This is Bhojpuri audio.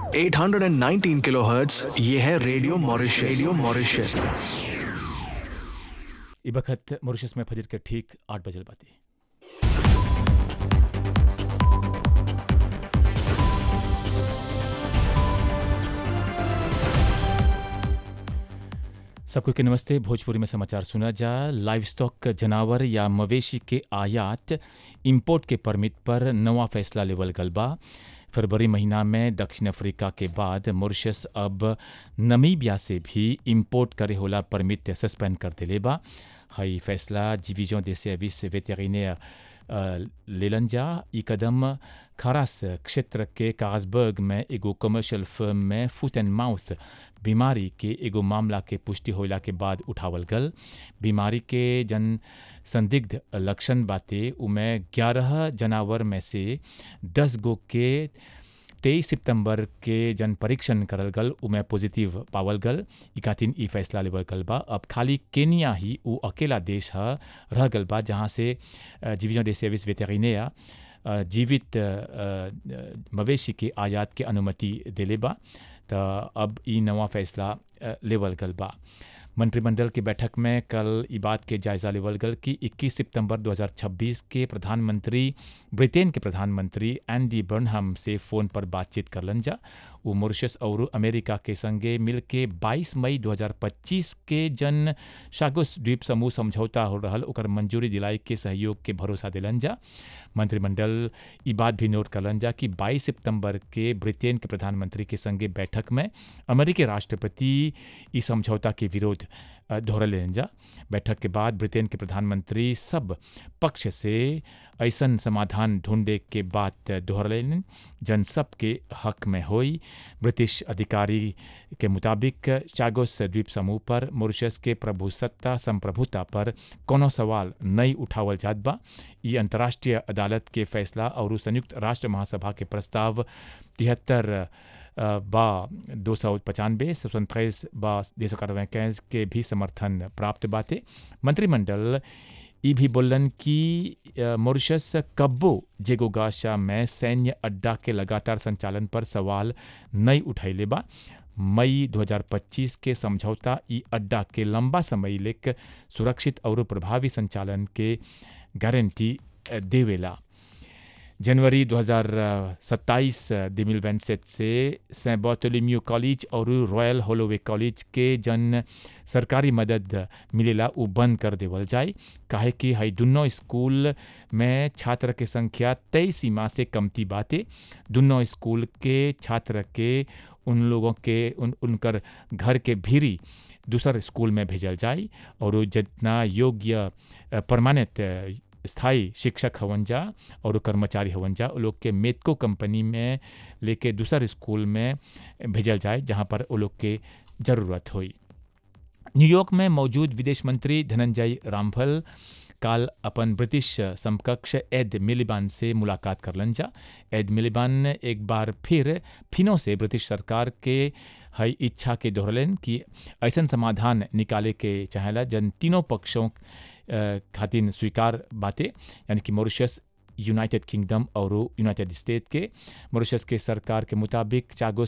819 किलोहर्ट्ज ये है रेडियो मॉरिशस रेडियो मॉरिशस ई बखत मॉरिशस में फजर के ठीक आठ बजल बाती सबको के नमस्ते भोजपुरी में समाचार सुना जा लाइव स्टॉक जनावर या मवेशी के आयात इंपोर्ट के परमिट पर नवा फैसला लेवल गल बा फरवरी महीना में दक्षिण अफ्रीका के बाद मॉरिशस अब नमीबिया से भी इंपोर्ट करे होला परमिट सस्पेंड कर देले बा हई फैसला डिवीजन दे सर्विस वेटेरिनेयर लेलन जा ई कदम खरास क्षेत्र के काजबर्ग में एगो कमर्शियल फर्म में फुट एंड माउथ बीमारी के एगो मामला के पुष्टि होला के बाद उठावल गल बीमारी के जन संदिग्ध लक्षण बाते उमे ग्यारह जानवर में से दस गो के तेईस सितंबर के जन परीक्षण करल गल उमे पॉजिटिव पावल गल ई खातिन ई फैसला लेवल गल बा अब खाली केनिया ही उ अकेला देश ह रह गल बा जहाँ से डिवीजन दे सर्विस वेटेरिनेया जीवित मवेशी के आयात के अनुमति देले बा त अब ई नवा फैसला लेवल गल बा मंत्रिमंडल की बैठक में कल ई बात के जायजा लेवल गल कि 21 सितंबर 2026 के प्रधानमंत्री ब्रिटेन के प्रधानमंत्री एंडी बर्नहम से फ़ोन पर बातचीत करलन जा वो मॉरिशस और अमेरिका के संगे मिल के 22 मई 2025 के जन शागुस द्वीप समूह समझौता हो रहल ओकर मंजूरी दिलाई के सहयोग के भरोसा दिलन जा मंत्रिमंडल ई बात भी नोट करलन जा कि 22 सितंबर के ब्रिटेन के प्रधानमंत्री के संगे बैठक में अमेरिकी राष्ट्रपति ई समझौता के विरोध दोहरलेन जा बैठक के बाद ब्रिटेन के प्रधानमंत्री सब पक्ष से ऐसन समाधान ढूंढे के बात दोहरलेन जन सब के हक में होई ब्रिटिश अधिकारी के मुताबिक चागोस द्वीप समूह पर मॉरिशस के प्रभुसत्ता संप्रभुता पर कोनो सवाल नहीं उठावल जात बा ई अंतर्राष्ट्रीय अदालत के फैसला और संयुक्त राष्ट्र महासभा के प्रस्ताव तिहत्तर बा दो सौ पचानवे सैंतीस बा दो सौ इक्कीस के भी समर्थन प्राप्त बाते मंत्रिमंडल ई भी बोलन कि मॉरिशस कब्बो जेगोगाशा में सैन्य अड्डा के लगातार संचालन पर सवाल नहीं उठैले बा मई 2025 के समझौता ई अड्डा के लंबा समय लेक सुरक्षित और प्रभावी संचालन के गारंटी देवेला जनवरी 2027 दिमिल वेंसेट से सेंट बॉटोलिम्यू कॉलेज और रॉयल होलोवे कॉलेज के जन सरकारी मदद मिलेला उ बंद कर देवल जाए काहे कि हई दुनों स्कूल में छात्र के संख्या तय सीमा से कमती बाते दुनों स्कूल के छात्र के उन लोगों के उन उनकर घर के भीरी दूसर स्कूल में भेजल जाए और जितना योग्य परमानेंट स्थायी शिक्षक हवन जा और कर्मचारी हवन जा लोग के मेतको कंपनी में लेके दूसर स्कूल में भेजल जाए जहाँ पर वो लोग के ज़रूरत हुई न्यूयॉर्क में मौजूद विदेश मंत्री धनंजय रामफल काल अपन ब्रिटिश समकक्ष एड मिलिबान से मुलाकात करलन जा एड मिलिबान एक बार फिर फिनो से ब्रिटिश सरकार के हई इच्छा के दोहरलन कि ऐसा समाधान निकाले के चाहेला जन तीनों पक्षों खातिन स्वीकार बातें यानी कि मॉरिशस यूनाइटेड किंगडम और यूनाइटेड स्टेट के मॉरिशस के सरकार के मुताबिक चागोस